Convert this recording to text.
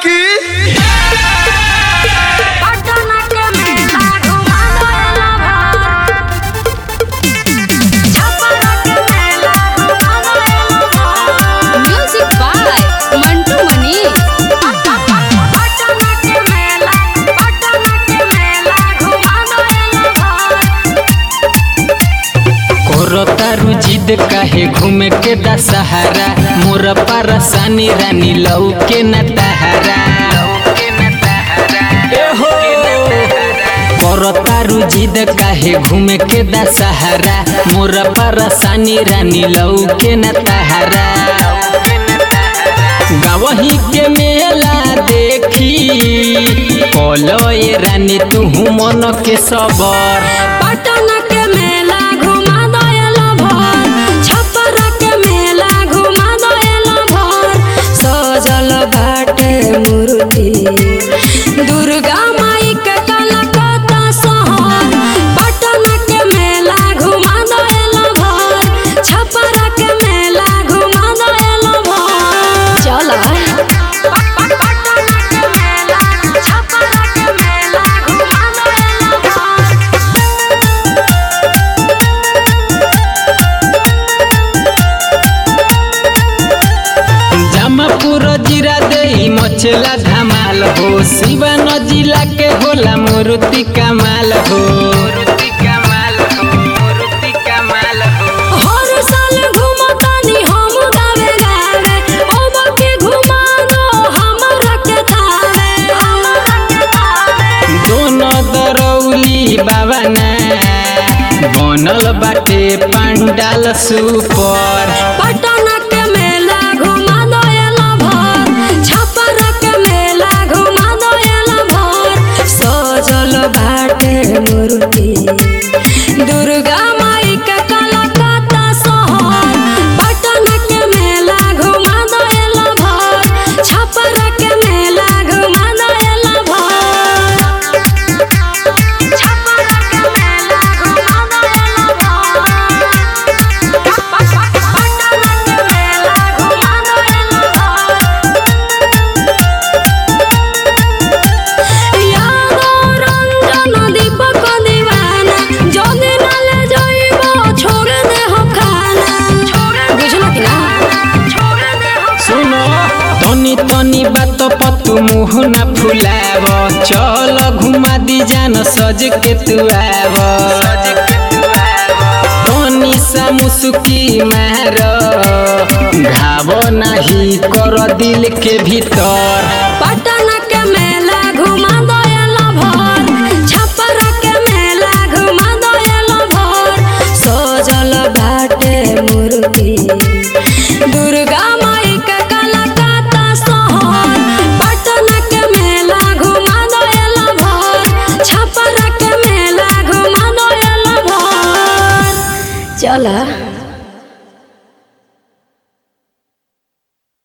की पटना के मेला घुमा देला भर छपरा के मेला घुमा देला भर म्यूजिक बाय मंटू मनी पटना के मेला पटना के मेला घुमा देला भर कोरतारू जिद काहे घूमे के दशहरा मोर परसानी रानी लऊ के न तहरा कोरतारू जिद काहे घूमे के दशहरा मोर परसानी रानी लऊ के न तहरा गावही के मेला देखी बोलो ये रानी तू मन के सबर पटना के मेला घुमा देला भर छपरा के मेला घुमा देला भर सजल बाटे मूर्ति दुर्गा माई के कलकत्ता शहर पटना के मेला घुमा देला भर छपरा के मेला घुमा देला भर चल पटना के मेला छपरा के मेला घुमा देला भर जमापुर जिरा दे मचला धमाल हो सिवान जिला के होला मूर्ति कमाल हो हर साल घुमतानी हम गावे गावे ओबा के घुमा दो हमरा के थावे हमरा के थावे दोनों दरौली बाबा ना बनल बाटे पंडाल सुपर पटना के मेला घुमा दो एला भर छपरा के मेला घुमा दो एला भर सजल बाटे मूर्ति दुर्गा माई के कलकत्ता शहर पटना के मेला घुमा दो एला भर छपरा के मेला घुमा दो एला भर छपरा के मेला घुमा दो एला भर पटना के मेला घुमा दो एला भर यादो रंजन दीपक दीवाना जदि नाले जइबो छोड़ दे हो खाना बुझलो कि ना छोड़ दे हो सुनो तनी तनी बात पतु मुँह न फुलाव चल घुमा दी जान सज के तू आव तनी सा मुसुकी मार घाव नाही कर दिल के भीतर पटना के मेला घुमा दो एला भर छपरा के मेला घुमा दो एला भर सजल बाटे मूर्ति दुर्गा माई के कलकत्ता शहर पटना के मेला घुमा दो एला भर छपरा के मेला घुमा दो एला भर चला